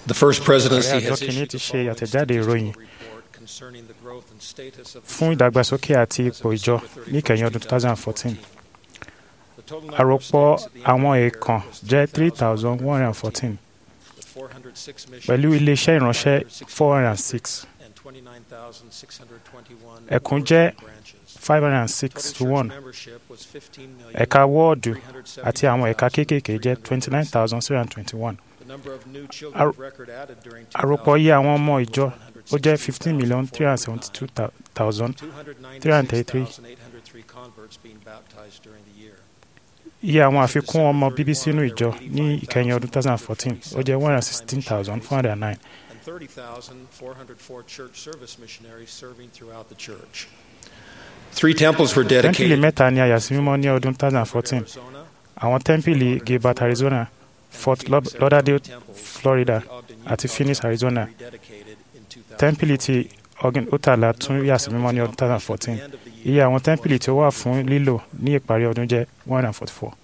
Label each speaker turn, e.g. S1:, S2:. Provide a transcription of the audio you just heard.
S1: The first
S2: ààrẹ
S1: presidency
S2: àjọ
S1: has
S2: kìíní
S1: issued
S2: ti
S1: the
S2: ṣe
S1: following
S2: àtẹ̀jáde ìròyìn
S1: report concerning the growth and status of the
S2: fún
S1: church
S2: ìdàgbàsókè àti
S1: as of
S2: ipò ìjọ
S1: December
S2: ní ìkẹyìn
S1: 31st,
S2: ọdún 2014
S1: The total number of
S2: àròpọ̀
S1: stands at the end of
S2: àwọn
S1: the year
S2: èèkàn
S1: was
S2: jẹ́
S1: 3,114,
S2: 3,114
S1: with 406 missions,
S2: pẹ̀lú iléeṣẹ́ ìránṣẹ́ 406
S1: and 29,621
S2: Ẹkùn
S1: orders
S2: jẹ́
S1: and branches.
S2: 506
S1: Total
S2: to
S1: church
S2: 1
S1: membership was 15 million,
S2: ẹ̀ka wọ́ọ̀dù àti àwọn ẹ̀ka
S1: 379,337.
S2: kéékèèké jẹ́ 29,721
S1: The number of new children
S2: Àrò-
S1: of record added during
S2: àròpọ̀ iye àwọn ọmọ
S1: 2014
S2: ìjọ ó jẹ́ 15,372,000
S1: 296,803 converts being baptized during the year.
S2: iye àwọn àfikún ọmọ bíbí sínú ìjọ ní ìkẹyìn ọdún 2014 ó jẹ́ 116,409
S1: and 30,404 church service missionaries serving throughout the church. Three temples were
S2: tẹ́ḿpìlì
S1: dedicated
S2: mẹ́ta ni a yà sí mímọ́ ní ọdún
S1: in
S2: 2014
S1: Arizona,
S2: àwọn tẹ́ḿpìlì gilbert arizona
S1: and
S2: fort
S1: Phoenix,
S2: lauderdale
S1: Arizona temples,
S2: florida
S1: the Ogden,
S2: àti
S1: Utah
S2: phoenix
S1: temple
S2: arizona
S1: rededicated in 2014.
S2: tẹ́ḿpìlì ti ogin utala tún yà sí mímọ́ ní ọdún 2014 iye àwọn tẹ́ḿpìlì tí ó wà fún lílò ní ìparí ọdún jẹ́ 144